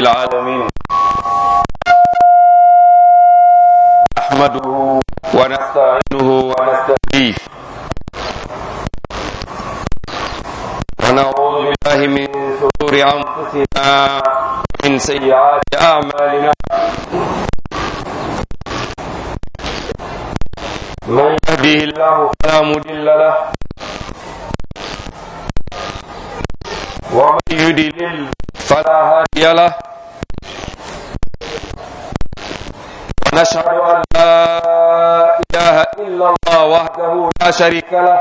العالمين نحمده ونستعينه ونستهديه ونعوذ بالله من شرور انفسنا ومن سيئات اعمالنا من يهده الله فلا مضل له ومن يضلل فلا هادي له ونشهد أن لا إله إلا الله وحده لا شريك له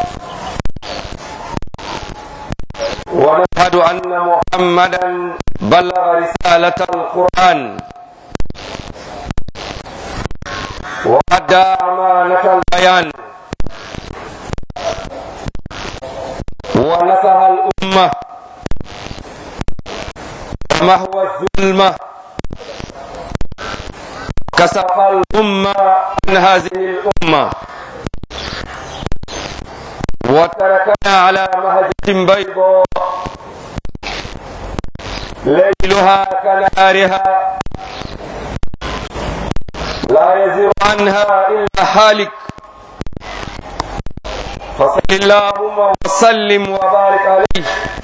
ونشهد أن محمدا بلغ رسالة القرآن وأدى أمانة البيان ونصح الأمة ومهو الظلمة كسف الأمة عن هذه الأمة وتركنا على مهجة بيضاء ليلها كنهارها لا يزيغ عنها إلا حالك فصل اللهم وسلم وبارك عليه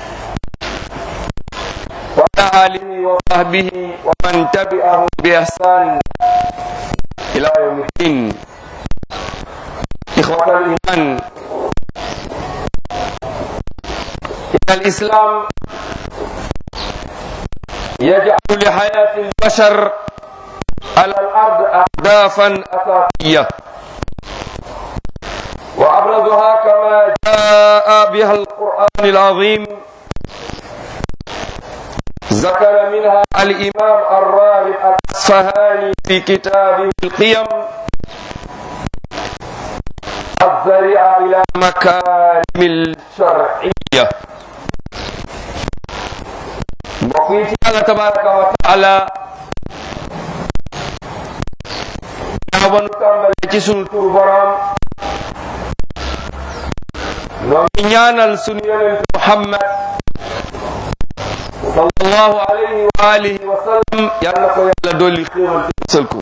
وعلى آله وصحبه ومن تبعهم بإحسان إلى يوم الدين إخوة الإيمان إن الإسلام يجعل لحياة البشر على الأرض أهدافا أساسية وأبرزها كما جاء بها القرآن العظيم ذكر منها الإمام الراغب الأصفهاني في كتابه القيم الذريعة إلى مكارم الشرعية بقيت الله تبارك وتعالى نابن تامل ci sunu tur borom noo ngi ñaanal sunu yonent Muhammad sallallahu alayhi wa alihi wa sallam yal na ko yàlla dolli xéewal te musal ko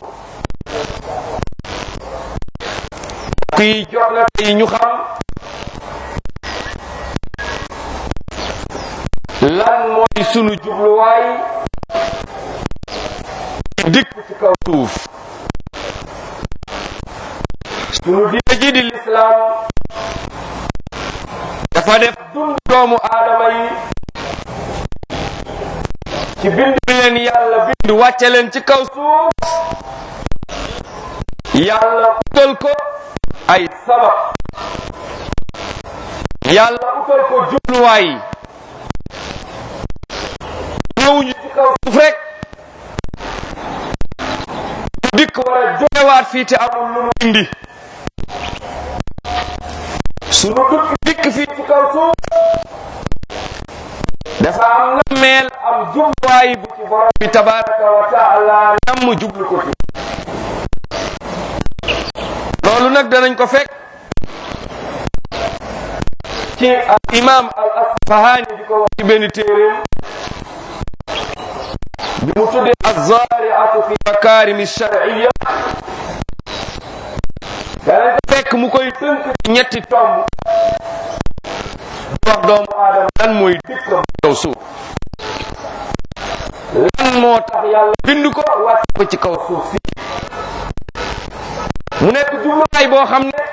kii jox na tey ñu xam lan mooy sunu jubluwaay dikk ci kaw suuf sunu diine ji di lislaam dafa def dund doomu aadama yi ci bind bi leen yàlla bind wàcce leen ci kaw suuf yàlla utal ko ay sabab yàlla utal ko jubluwaay ñëwuñu ci kaw suuf rek dikk war a jogewaat fii te amul lu mu indi sunu dukk dikk fii ci kaw suuf dafa am nammeel am jubluwaay bu ci borom bi tabaraka wa taala namm jublu ko ci loolu nag danañ ko fekk ci al imam al asfahani di ko wax ci benn téeréem bi mu tuddee azariatu fi makarimi sharciya danañ ko fekk mu koy tënk ci ñetti tomb wax doomu aadama lan mooy dikkam kaw suuf lan moo tax yàlla bind ko wàcc ko ci kaw suuf si mu nekk jubluwaay boo xam ne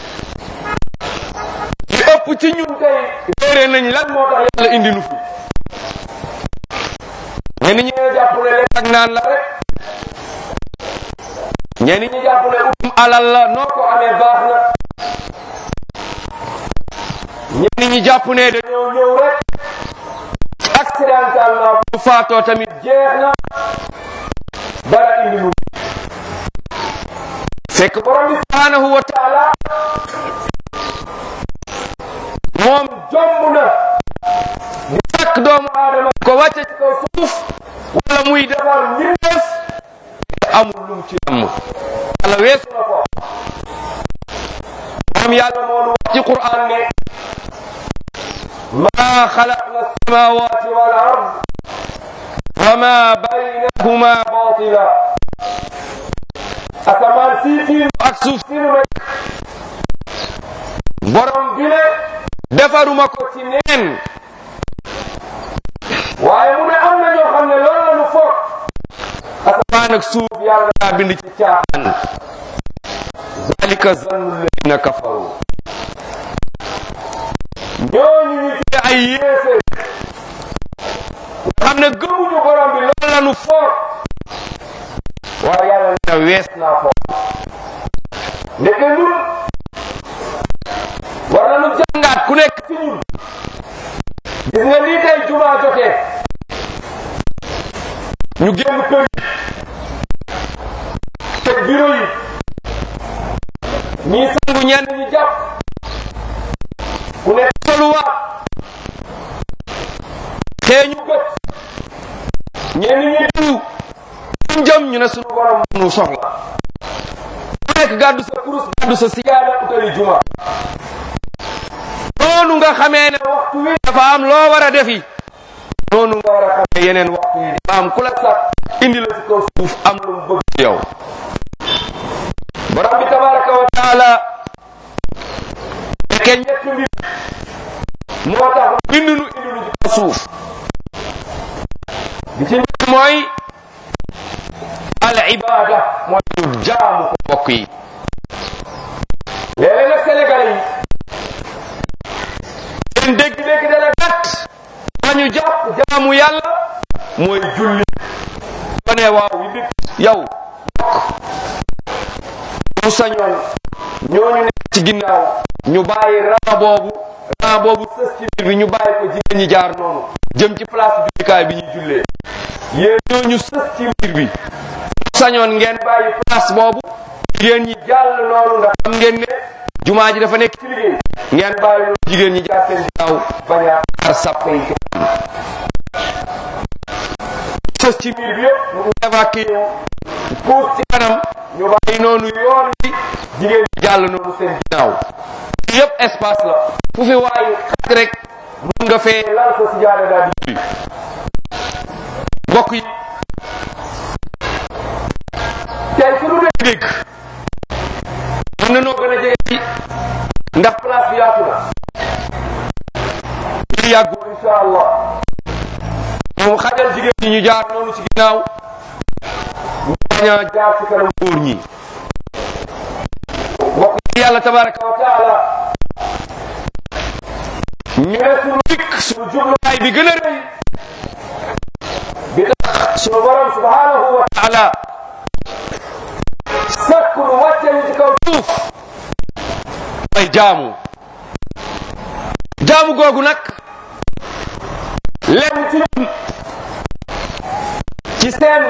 li ëpp ci ñun tey réere nañ lan moo tax yàlla indi nu fi ñenn ñi ñoo jàpp ne lekk ak naan la rek ñenn ñi jàpp ne utum alal la noo ko amee baax na ñenn ñi jàpp ne dañoo ñëw rek accidentellement bu faatoo tamit jeex na dara indi lu fekk borom bi subhanahu wa taala moom jomb na di sàkk doomu aadama ko wàcce ci kaw suuf wala muy defar mbindeef te amul lum ci namm yàlla weesu na ko moom yàlla moo nu wax ci Qur'an ne ma xalaqna samawati wal ard wa wa ma baynahuma batila asamaan sii tiim ak suuf si nu nekk borom bi ne defaruma ko ci neen waaye mu ne am na ñoo xam ne loolu la nu foog asamaan ak suuf yàlla daa bind ci caaxaan zalika zannu alladina kafaru ñooñu ñu tuddee ay yéefe nga xam ne gëmuñu borom bi loolu la nu foog waaye yàlla nee na wees naa foog ndeke ñun war nañu jàngaat ku nekk ci ñun gis nga lii tey jumaa jotee ñu génn kër yi teg bureau yi ñii sangu ñenn ñi jàpp ku nekk soluwaat xeeñu gët ñenn ñi diw suñ jëm ñu ne suñu borom nu soxla ku nekk gàddu sa kurus gàddu sa sigaada utali juma noonu nga xamee ne waxtu wi dafa am loo war a defi noonu nga war a xamee yeneen waxtu yi dafa am ku la sax indi la ci kaw suuf am lu mu bëgg ci yow borom bi tabaraka wa taala fekkee ñetti mbir moo tax bind nu indi nu ci kaw suuf bi ci njëkk mooy al ibada mooy ñu jaamu ko mbokk yi léeg-léeg nag Sénégal yi seen dégg-dégg dana gàtt ñu jàpp jaamu yàlla mooy julli ba ne waaw yi nit yow mu sañoon ñooñu nekk ci ginnaaw ñu bàyyi raa boobu raa boobu sës ci biir bi ñu bàyyi ko jigéen ñi jaar noonu jëm ci place jullikaay bi ñuy jullee yéen ñooñu sës ci biir bi mu sañoon ngeen bàyyi place boobu jigéen ñi jàll noonu ndax xam ngeen ne jumaa ji dafa nekk ci liggéey ngeen bàyyi loolu jigéen ñi jaar seen ginnaaw bañ a xar sàpp yi ci kanam sës ci biir bi yëpp mu évacué puus ci kanam ñu bàyyi noonu yoon bi jigéen ñi jàll noonu seen ginnaaw yëpp espace la fu fi waayu xat rek mun nga fee lal sa sijaada daal di julli mbokk yi tey su lu dee dégg mën na noo gën a jege ci ndax place bi yaatu na li yàggul insha allah moom xajal jigéen ñi ñu jaar noonu ci ginnaaw ñu bañ a jaar ci kanam góor ñi mbokk yi yàlla tabaraka wa taala ñu ne suñu dikk suñu jubluwaay bi gën a rëy bi tax suñu borom subhanahu wa taala sakku nu wàcce ñu ci kaw suuf mooy jaamu jaamu googu nag lenn ci ñun ci seen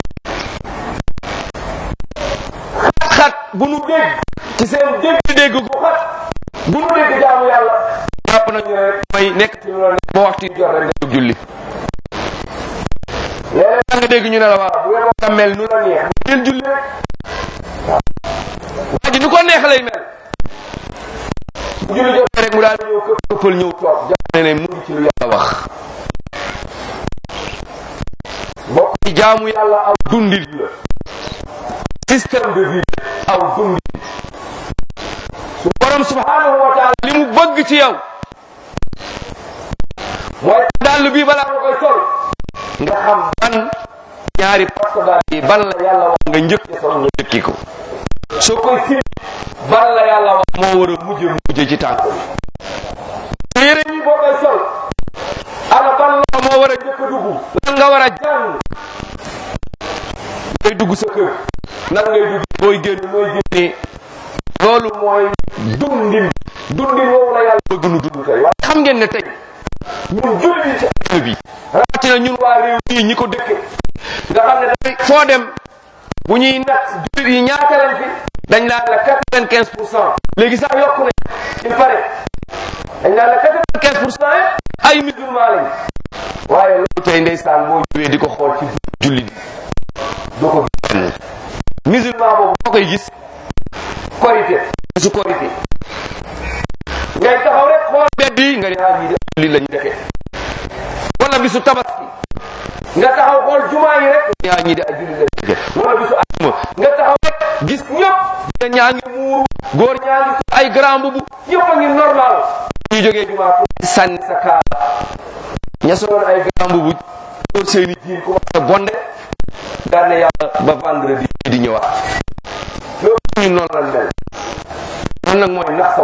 xat-xat bu nu dégg ci seen dégg-dégg gu xat bu nu dégg jaamu yàlla jàpp nañu ne rek mooy nekk ci loolu nekk ba waxtu jot rek nga jóg julli léeg-léeg da nga dégg ñu ne la waaw bu ngeen war a mel nu la neex ngeen julli rek waa ji nu ko neex lay mel bu julli jotee rek mu daal ñëw këpp këppal ñëw toog jàpp ne ne mu ngi ci lu yàlla wax mbokk yi jaamu yàlla aw dundin la système de vie aw dundin su borom subhanahu wa taala li mu bëgg ci yow mooy dàll bii balaa nga koy sol nga xam ban ñaari pasko daal yi ban la yàlla wax nga njëkk sol nga njëkki ko soo koy si ban la yàlla wax moo war a mujje mujje ci tànk bi te yére yi boo koy sol ana ban la moo war a njëkk a dugg lan nga war a jàng ngay dugg sa kër nan ngay dugg booy génn mooy génnee loolu mooy dundin dundin woowu la yàlla bëgg nu dund tey waaye xam ngeen ne tey ñun julli ci àdduna bi rawatina ñun waa réew mii ñi ko dëkke nga xam ne dafay foo dem bu ñuy nat jullit yi ñaata leen fi dañ naan la quatre-vingt-quinze pour cent léegi sax yokku ne il paraît dañ naan la quatre-vingt-quinze pour cent ay musulman lañ waaye loolu tey ndeysaan boo ñëwee di ko xool ci julli bi doo ko gis benn musulman boobu boo koy gis korité su korité ngay taxaw rek xool bedd yi nga ne ah ñii de julli lañu defee wala bisu tabaski nga taxaw xool jumaa yi rek ñaa ñi di ay julli lañ dëkke wala bisu ajuma nga taxaw rek gis ñëpp jigéen ñaa ngi muuru góor ñaa ngi ay grand bubu ñëpp a ngi normal ñu jógee jumaa pour sànni sa kaala ña soloon ay grand bubu góor seeni jiin commencé bonde daal ne yàlla ba vendredi di ñëwaat loolu ñu noonu lan mel noonu nag mooy nax sa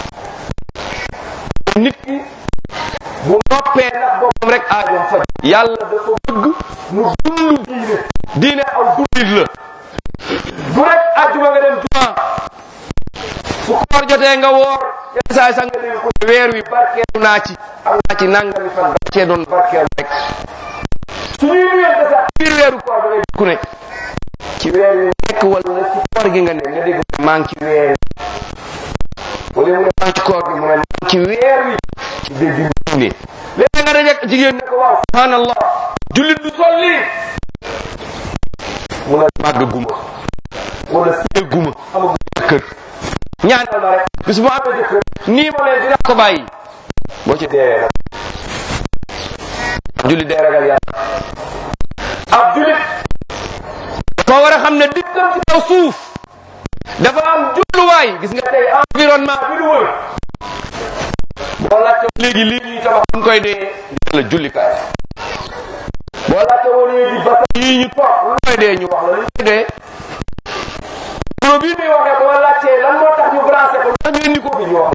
nit ki bu noppee ndax boppam rek aajoom faj yàlla dafa bëgg mu dund diine diine aw dundit la du rek àjjuma nga dem juma su koor jotee nga woor yenn saa sax nga dégg ko ne weer wi barkeelu naa ci am naa ci nangami fan barkee doon barkeelu rek su ñuy nuyente sax biir weeru koor da ngay ku ne ci weer wi nekk wala ci koor gi nga ne nga dégg mu ne maa ngi ci weer wi wala mu ne maa ngi ci koor gi mu ne maa ngi ci weer wi ci dégg diine léegi nga dajeek jigéen ne ko waaw subhanallah jullit du sol lii mu ne màgg guma wala sëy guma amagu jëkkër ñaanal ma rek bis bu amee jëkkër nii ma leen dinaa ko bàyyi boo ci deewee nag jullit day ragal yàlla ab jullit dafa war a xam ne dikkam ci kaw suuf dafa am jubluwaay gis nga tey environnement bi du wër boo laajte léegi lii ñuy tabax buñ koy dee la jullikaay boo laajte woon léegi basa yii ñu toog lu koy dee ñu wax la lu koy dee pro bii muy waxee boo laajtee lan moo tax ñu branché ko lan ñu indi ko bi ñu wax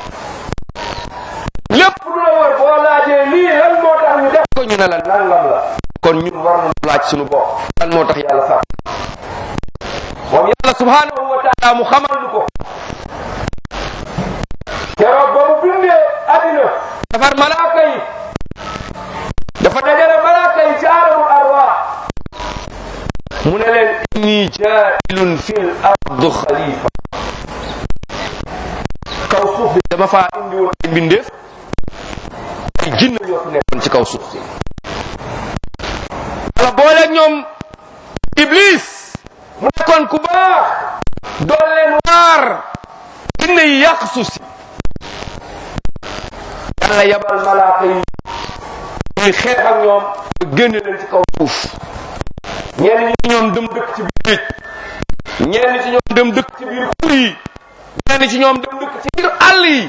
la lépp lu la wër boo laajee lii lan moo tax ñu def ko ñu ne la nangam la kon ñun war nañu laaj suñu bopp lan moo tax yàlla sax moom yàlla subhanahu wa taala mu xamal ñu ko keroog ba mu bindee addina dafar malaaka yi dafa dajale malaaka yi ci alamul arwaax mu ne leen inni jailun fil ard xalifa kaw suuf bi dama faa indi woon ay mbindeef ay jinn ñoo fi nekkoon ci kaw suuf si wala booleeg ñoom iblis mu nekkoon ku baax doon leen waar jinne yi yàq suuf si yàlla yabal malaaka yi ñuy xeex ak ñoom ba génne leen ci kaw suuf ñenn ñi ci ñoom dem dëkk ci biir géej ñenn ci ñoom dem dëkk ci biir xur yi ñenn ci ñoom dem dëkk ci biir àll yi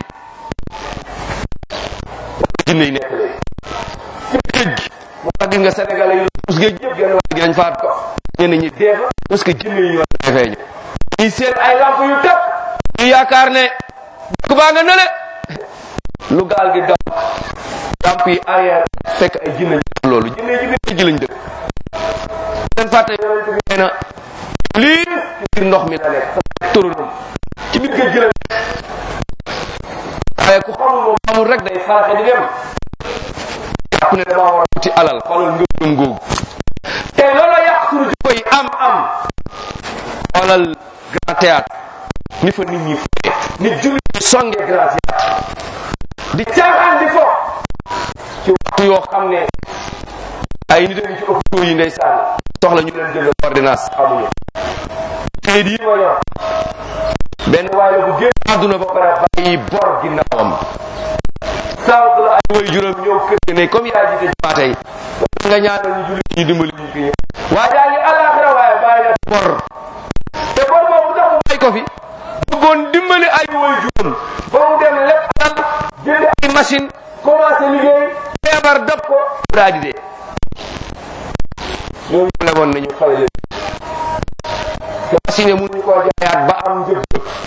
jinne yi nekk léegi ci géej gi moo tax gis nga sénégalais yi us géej yëpp genn wàll gi dañ faat ko ñenn ñi dee fa parce que jinne yi ñoo defee ñu ñi seen ay lamp yu tëb ñu yaakaar ne dëkk baa nga nële lu gaal gi daw lamp yi arrière fekk ay jinne ñu loolu jinne yi ci biir géej gi lañ dëkk leen fàtte yonent bi nee na lii ci biir ndox mi la nekk sa turanam ci biir géej gi la nekk waaye ku xamul moom xamul rek day faraxe di dem jàpp ne damaa war a wuti alal xoolal ngëm-ngëm googu te loola yàq suñu jikko yi am am xoolal grand théâtre ni fa nit ñi fooye nit jullit ñi songee grand théâtre di caaxaan di fo ci waxtu yoo xam ne ay nit a ngi ci hôpitaux yi ndeysaan soxla ñu leen jël ordonnance amuñu kayit yi ma yor benn waaye la bu génn àdduna ba pare bàyyi bor ginnaawam sànq la ay way juróom ñëw kër gi ne comme yaa jiite jumaa tey nga ñaanal ñu jullit ñu dimbali ñu fi ñëw waa jaa ngi àllaaxira waaye bàyyi na bor te bor boobu tax mu bàyyi ko fi bëggoon dimbali ay way juróom ba mu dem lépp alal jënd ay machine commencé liggéey feebar dab ko daa di dee ñooñu lemoon nañu xale leen te machine mënuñu koo jaayaat ba am njëg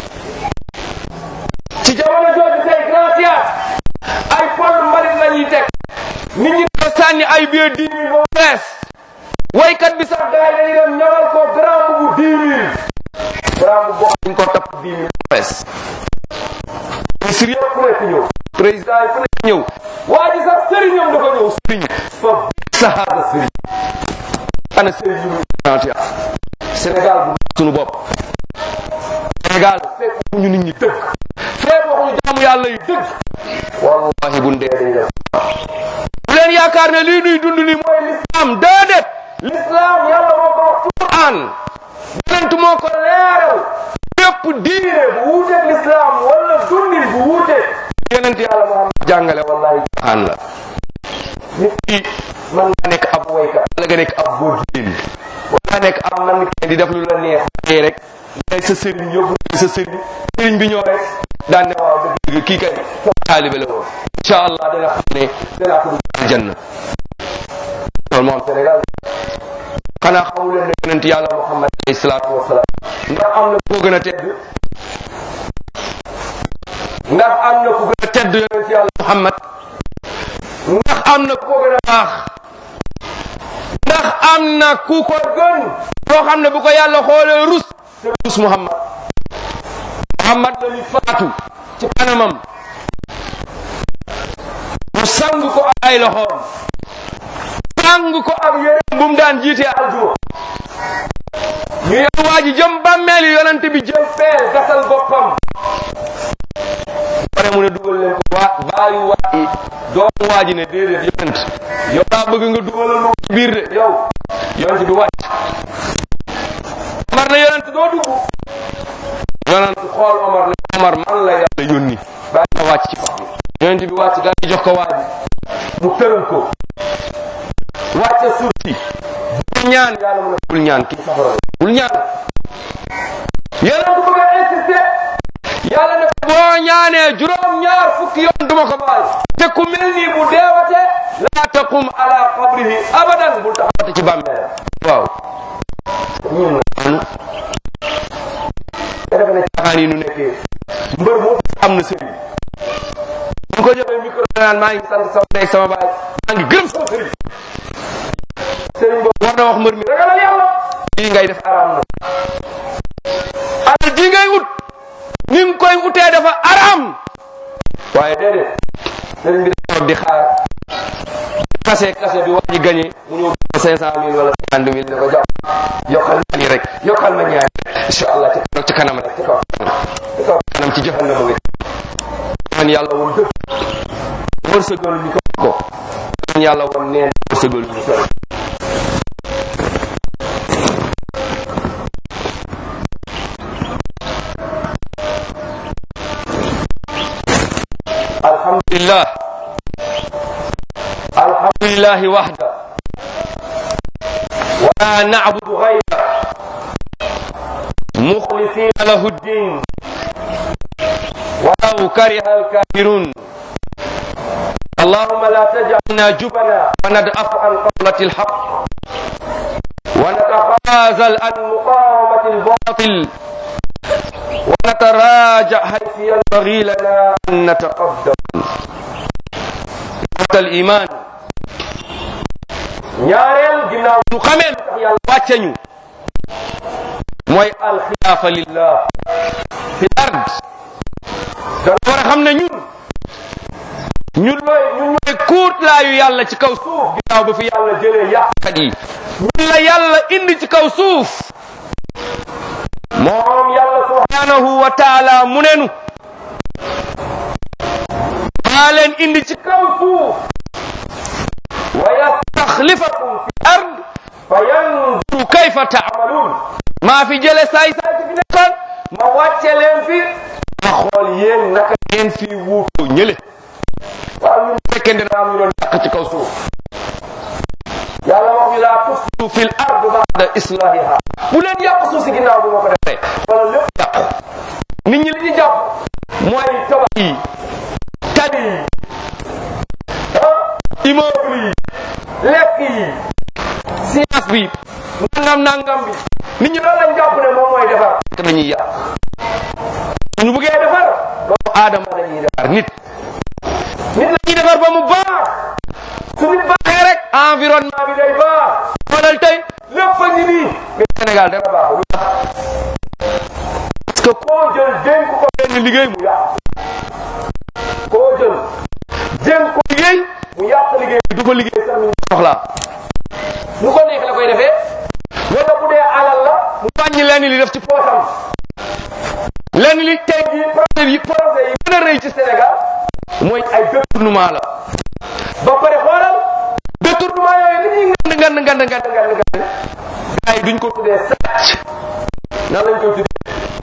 ci jamono jooju tey grand théâtre ay pol mbalit la ñuy teg nit ñi ko sànni ay billet dix mille ba mu fees waykat bi sax gars yi dañuy dem ñawal ko grand bu dix mille grand bu boo xam ko tapp dix mille ba fees ministre yëpp ku nekk ñëw président yi ku nekk ñëw waa ji sax sëriñam dafa ñëw sëriñ fa sahaada sëriñ ana sëriñ yu grand théâtre Sénégal bu sunu bopp Sénégal fekk ñu nit ñi dëgg fekk waxuñu jaamu yàlla yi dëgg wallahi bu ndee dañ def bu leen yaakaar ne lii nuy dund ni mooy l'islam déedéet l'islam yàlla moo ko wax ci Quran yonent moo ko leeral bépp diine bu wuuteeg l'islam wala dundin bu wuuteeg yonent yàlla Muhammad jàngale wallahi Quran la nit ki man nga nekk ab woykat wala nga nekk ab góor jigéen wala nga nekk ab man kenn di def lu la neex tey rek ngay sa sëriñ yóbbu sa sëriñ sëriñ bi ñëw rek daan ne waaw dëgg dëgg kii kay sama taalibe la woon incha allah dana xam ne danaa ko dugg aljanna loolu moo am Sénégal xanaa xamu leen ne yonent yàlla Muhammad alayhi salaatu wasalaam ndax am na koo gën a tedd ndax am na ku gën a tedd yonent yàlla Muhammad ndax am na ku ko gën a baax ndax am na ku ko gën koo xam ne bu ko yàlla xoolee rus te rus Muhammad Muhammad la ñu faatu ci kanamam mu sang ko ak ay loxoom sang ko ak yéreem bu mu daan jiite aljuma ñu yor waa ji jëm bàmmeel yonent bi jëm peel gasal boppam pare mu ne dugal leen ko waa baayu waa ji doomu waa ji ne déedéet yonent yow daa bëgg nga dugalal ma ci biir de yow yonent bi wàcc Omar ne yonent doo dugg yonent xool Omar ne Omar man la yàlla yónni bàyyi ma wàcc ci pax bi yonent bi wàcc daal di jox ko waa ji mu tëral ko wàcce suuf si bul ñaan yàlla mu ne bul ñaan kii safara la bul ñaan yonent bëgg a insister yàlla ne boo ñaanee juróom ñaar fukki yoon duma ko baal te ku mel nii bu deewate laa taqum ala qabrihi abadan bul taxawate ci bàmmeel waaw ñun nag te defe ne caaxaan yi nu nekkee mbër moo am na sëriñ bu ko joxee micro naan maa ngi sant sama ndey sama baay maa ngi gërëm sama sëriñ sëriñ boobu war na wax mbër mi ragalal yàlla lii ngay def araam na alal ji ngay ut ni nga koy utee dafa araam waaye déedéet sëriñ bi dafa toog di xaar kase kase bi waa ji gagné mu ñëw cinq cent mille wala cinquante mille ne ko jox yokkal ma nii rek yokkal ma ñaar incha allah ci kanam ci kanam rek ci kaw ci kaw kanam ci jahannama wi man yàlla woon dëgg wërsëgal ñu ko ko man yàlla woon neen wërsëgal ñu ko alhamdulillah alhamdulillah wahda wala na'budu ghayra mukhlisina lahu ad-din ولو كره الكافرون اللهم لا تجعلنا جبنا وندأف عن قولة الحق ونتخاذل عن مقاومة الباطل ونتراجع حيث ينبغي لنا أن نتقدم إخوة الإيمان ñaareel ginnaaw ñu xamee lu tax yàlla wàcce ñu mooy alxilaafa lillah fi ard dana war a xam ne ñun ñun looy ñun ñooy kuut laayu yàlla ci kaw suuf ginnaaw ba fi yàlla jëlee yàqkat yi ñun la yàlla indi ci kaw suuf moom yàlla subhanahu wa taala mu nenu maa leen indi ci kaw suuf wa yastaxlifakum fi ard fa yanzuru kayfa taamaluun maa fi jële saay saay ci fi nekkoon ma wàcce leen fi ma xool yéen naka ngeen fi wuutoo ñële waaw ñun fekkente ne am ñu doon yàq ci kaw suuf yàlla wax ñu laa tufsidu fil ard ba'da islahiha bu leen yàq suuf si ginnaaw bu ma ko defee wala lépp yàqu nit ñi li ñu jàpp mooy tabax yi tali yi ah immeuble yi lekk yi science bi nangam nangam bi nit ñi loolu lañ jàpp ne moom mooy defar te dañuy yàq ñu bëggee defar doomu aadama dañuy defar nit nit la ñuy defar ba mu baax su nit baaxee rek environnement bi day baax xoolal tey lépp a ngi nii mais Sénégal dara baaxul parce que koo jël dénk ko benn liggéey mu yàq koo jël dénk ko liggéey mu yàq liggéey bi du ko liggéey sax ñu soxlaa nu ko neex la koy defee wala bu dee alal la mu wàññi lenn li def ci poosam lenn li tey jii projet yi projet yi gën a rëy ci Sénégal mooy ay détournement la ba pare xoolal détournement yooyu li ñuy ngand ngand ngand ngand ngand ngand gars yi duñ ko tuddee sàcc nan lañ koy tuddee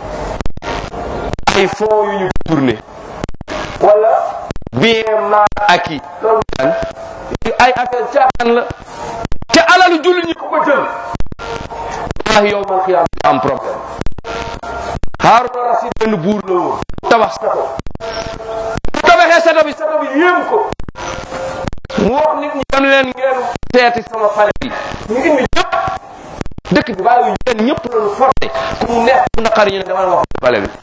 ay fonds yu ñu détourné wala bien mal acquis loolu daan ay affaire caaxaan la te alalu jullit ñi ku ko jël wallahi yow man xiyaam nga am problème Haaruna Rasiid benn buur la woon tabax sato bu tabaxee sato bi sato bi yéem ko mu wax nit ñi dem leen ngeen seeti sama pale bi ñu indi ñëpp dëkk bi bàyyi yéen ñëpp lañu forcé ku mu neex ku naqari ñu ne dama la wax pale bi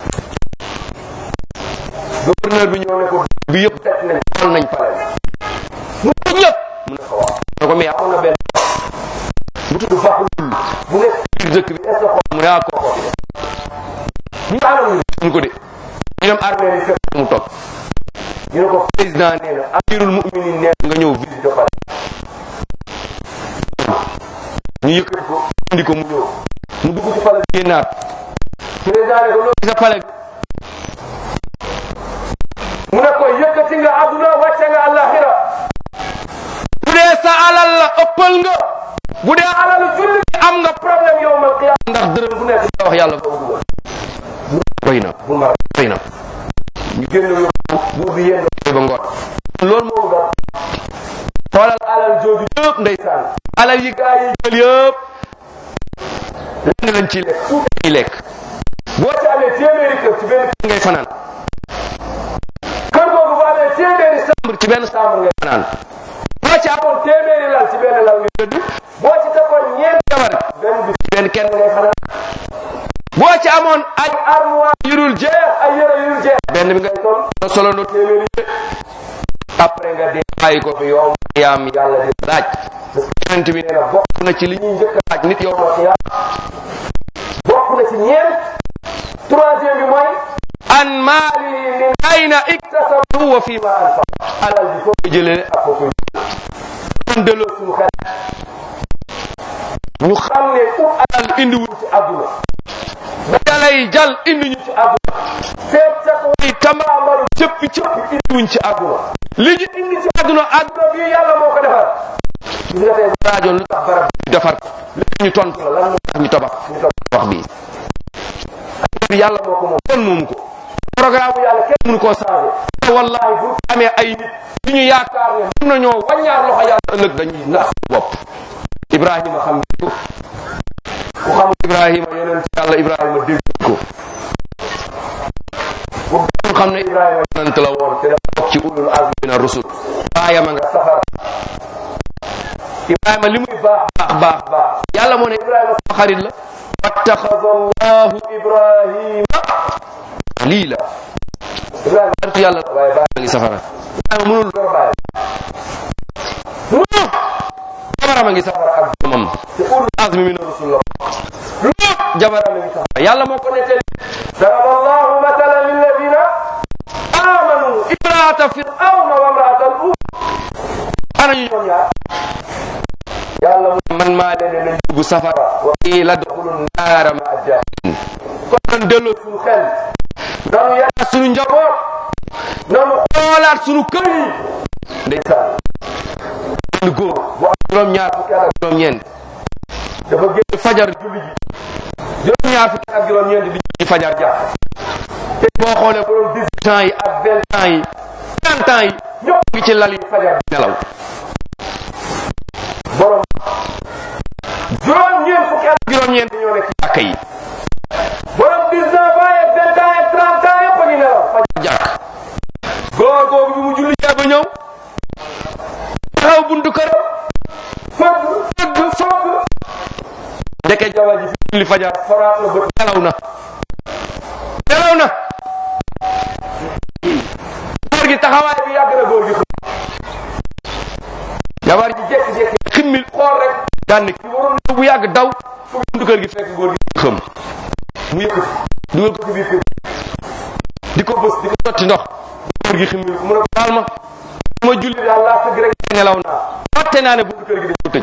gouverneur bi ñëw ne ko bi yëpp def nañ xool nañ pale bi mu ko ñëpp mu ne ko wax ne ko mais amoon na benn bu tudd Faxlul bu nekk biir dëkk bi est-ce que xool mu ne ah kooko bi ñu anam ñu ko de ñu dem armée yi fekk mu toog ñu ne ko président nee na amirul mu'minin nee nga ñëw visite pale ñu yëkkati ko indi ko mu ñëw mu dugg ci pale bi génnaat président ne ko loo gis a pale bi mu ne ko yëkkati nga àdduna wàcce nga àllaxira bu dee sa alal la ëppal nga bu dee alalu julli am nga problème yow mal qiyaam ndax dërëm bu nekk nga wax yàlla boobu dugal doy na bu mar doy na ñu génn yóbbu buur bi yéen ba ngoon loolu moo dal xoolal alal jooju yëpp ndeysaan alal yi gaa yi jël yëpp lenn lañ ciy lekk tuuti ñuy lekk boo ci amee téeméeri kër ci benn kër ngay fanaan kër googu boo amee téeméeri chambre ci benn chambre ngay fanaan boo ci amoon téeméeri lal ci benn lal ngay tëdd boo ci takkoon ñeent jabar benn bi ci benn kenn ngay fanaan boo ci amoon ay armoire yu dul jeex ay yére yu dul jeex benn bi ngay sol nga solondoo téeméeri yére après nga dee bàyyi ko fi yow xiyaam yàlla di laaj yonent bi nee na bokk na ci li ñuy njëkk a laaj nit yow ma xiyaam bokk na ci ñeent troisième bi mooy an maali min ayna iktasabahu wa fi ma anfaq alal bi foo ko jëlee ak foo koy kon delloo suñu xel ñu xam ne ut alal indiwuñ ci àdduna ba dalay jal indi ñu ci àdduna seet sax way tambaambalu cëppi cëppi indiwuñ ci àdduna li ñu indi ci àdduna àdduna bii yàlla moo ko defar gis nga tey raajoon lu tax barab bi defar li ñu tontu la lan moo tax ñu tabax ñu tabax wax bii bi yàlla moo ko moom kenn moomu ko programme bu yàlla kenn mënu koo changé te wallahi bu amee ay nit yu ñu yaakaar ne mën nañoo wàññaar loxo yàlla ëllëg dañuy nax bopp ibrahima xam nga ko ku xamul ibrahima yeneen ci yàlla ibrahima dégg ko bu gën xam ne ibrahima yonent la woon te dafa bokk ci ulul azmi min ar-rusul baayam a nga safara ibrahima li muy baax baax baax baax yàlla moo ne ibrahima sama xarit la wattaxada allahu ibrahima xalila ibrahima xaritu yàlla la waaye baayam a ngi safara ibrahima mënul dara baayam mënul jabaram a ngi safara ak doomam te ulul azmi min ar-rusul la lu jabaram a ngi safara yàlla moo ko nettali daraba allahu matalan lilladina amanu imraata firawna wa imraata lut ana ñu ñoom ñaar yàlla mu man maa leen ne nañ dugg safara wa qiila dxulu naara ma ajjahilin kon nan delloo suñu xel nanu yàlla suñu njaboot nanu xoolaat suñu kër yi ndeysaan benn góor bu am juróom ñaar fukki at ak juróom ñeent dafa génn fajar julli ji juróom ñaar fukki at ak juróom ñeent di julli fajar jàpp te boo xoolee borom dix-huit ans yi ak vingt ans yi trente ans yi ñëpp ngi ci lal yi fajar di nelaw borom juróom-ñeent fukki at juróom-ñeent ñoo nekk ci jàkk yi borom dix-neuf ans ak vingt ans ak trente ans yëpp a ngi nelaw fajar jàkk góor googu bi mu julli jee ba ñëw taxaw buntu kër fëgg fëgg fëgg ndeke jawa ji fi julli fajar foraat na bët nelaw na nelaw na góor gi taxawaay bi yàgg na góor gi jabar ji jékki-jékki ximmil xool rek daan ne ki waroon na bu yàgg daw fu buntu kër gi fekk góor gi xëm mu yëkkati dugal ko ci biir kër di ko bës di ko sotti ndox góor gi ximmil mu ne ko baal ma ma julli daal laa sëgg rek nelaw naa fàtte naa ne buntu kër gi dañ ko tëj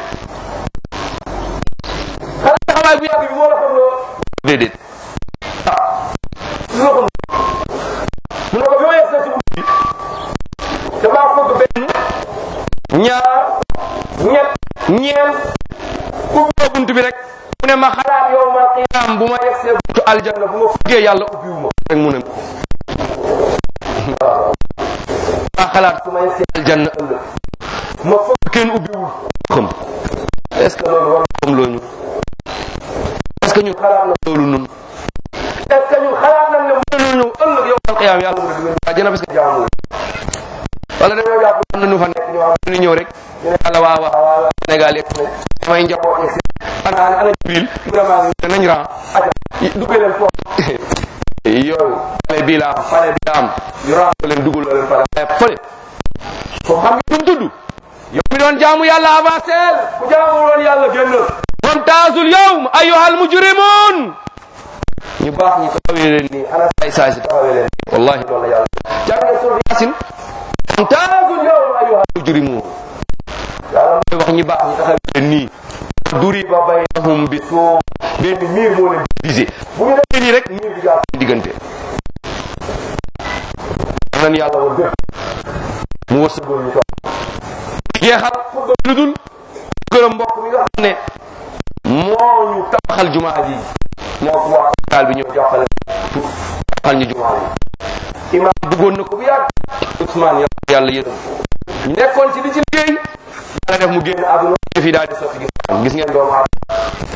xanaa taxawaay bu yàgg bi moo la xam loo déedéet ah lu la xam mu ne ko bi ma yegg sa ci buntu bi damaa fëgg benn ñaar ñett ñeent ubboo bunt bi rek mu ne ma xalaat yow ma qiyaam bu ma yegsee buntu aljanna bu ma fuggee yàlla ubbiwu ma rek mu ne ma xalaat su ma yegsee aljanna ëllëg ma foog kenn ubbiwul xam est-ce que loolu war na xam loo ñu est-ce que ñun xalaat na loolu nun est-ce que ñun xalaat nañ ne mën nañu ñëw ëllëg yow al qiyaam yàlla mu ne duñu àjjana parce que jaamu wala dañoo jàpp am na ñu fa nekk ñoo xam ne ñëw rek ñu ne yàlla waa waa Sénégal yëpp ne samay njaboot yi ana ana Jibril vraiment nañ ran aja duggee leen foofu yow pale bii la am pale bii la am ñu ran leen dugal leen pale waaye fële foofu xam nga tudd yow mi doon jaamu yàlla avancé ku jaamu woon yàlla génnal wamtaazul yawm ayyuhal mujrimun ñu baax ñi taxawee leen nii ana saay saay si taxawee leen nii wallahi loolu la yàlla jàng nga sur yasin wamtaazul yawm ayyuhal mujrimun yàlla mooy wax ñi baax ñi taxawee leen nii duriba baynahum bi suum benn miir moo leen divisé bu ñu defee nii rek miir bi jaar diggante nan yàlla woon dëgg mu wërsëgoon ñu toog jeexal lu dul gërëm mbokk mi nga xam ne moo ñu tabaxal jumaa ji moo ko waa hôpital bi ñëw joxale tabaxal ñu jumaa ji imaam bëggoon na ko bu yàgg Ousmane yàlla yàlla yërëm ñu nekkoon ci di ci liggéey yàlla def mu génn àdduna fi daal di sotti gis gis ngeen doomu aadama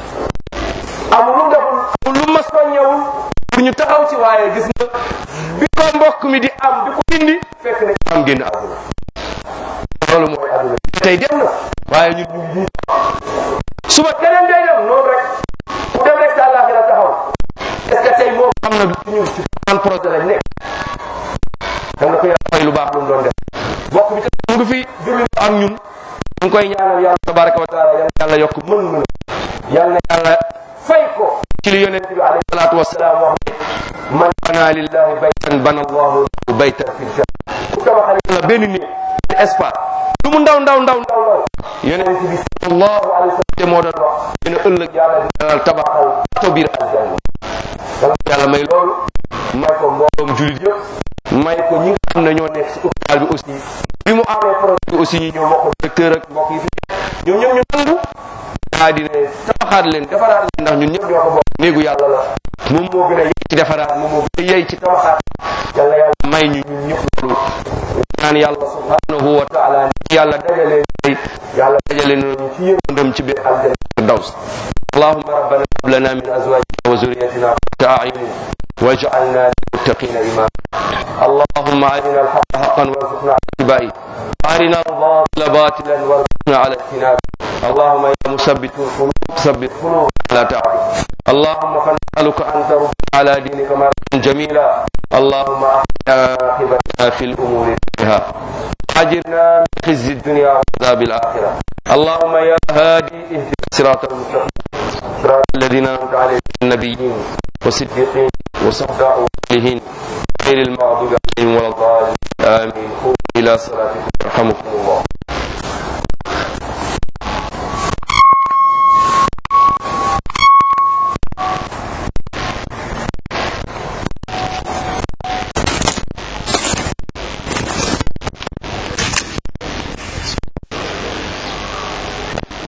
amul lu deful amul lu ma soññewul pour ñu taxaw ci waaye gis nga bi ko mbokk mi di am di ko indi fekk ne am génn àdduna loolu mooy àdduna tey dem na waaye ñun ñu ngi suba keneen day dem noonu rek ku dem rek sa àllaaxira taxaw est-ce que tey moom xam na du ci ñun ci ban projet lañ nekk dam na ko yàlla fay lu baax lu mu doon def mbokk bi tey mu ngi fi julli ak ñun ñu ngi koy ñaanal yàlla tabaraka wa taala yal na yàlla yokk mën mën yal na yàlla fay ko ci li yonent bi alayhi salaatu wasalaam wax ne man bana lillahi baytan bana allahu lahu baytan fil janna ku tabaxal yàlla benn néeg benn espace lu mu ndaw ndaw ndaw ndaw ndaw yonent bi sallallahu alayhi wa sallam te moo doon wax dina ëllëg yàlla dina tabaxal to biir aljanna yal na yàlla may loolu may ko mbooloom julit yëpp may ko ñi nga xam ne ñoo nekk ci hôpital bi aussi bi mu amee projet bi aussi ñi ñoo mbokk directeur ak mbokk yi fi ñoom ñoom ñu nangu daa di ne tabaxaat leen defaraat leen ndax ñun ñëpp ñoo ko bokk néegu yàlla la moom moo gën a yey ci defaraat moom moo gën a yey ci tabaxaat yàlla yàlla may ñu ñun ñëpp loolu ñaan yàlla subhanahu wa taala ni yàlla dajalee tey yàlla dajalee nañu ci yërmandam ci biir aljanna firdaws اللهم ربنا هب لنا من ازواجنا وذريتنا قرة اعين واجعلنا للمتقين اماما اللهم ارنا الحق حقا وارزقنا على اتباعه وارنا الباطل باطلا وارزقنا على اجتنابه اللهم يا مثبت القلوب ثبت قلوبنا على طاعتك اللهم فنسالك ان ترد على دينك مرة جميلا اللهم احسن عاقبتنا في الامور كلها اجرنا من خزي الدنيا وعذاب الاخره اللهم يا هادي اهدنا الصراط المستقيم صراط الذين انعمت عليهم النبيين والصديقين وصحبه والصالحين غير المغضوب عليهم ولا الضالين امين قوموا الى صلاتكم يرحمكم الله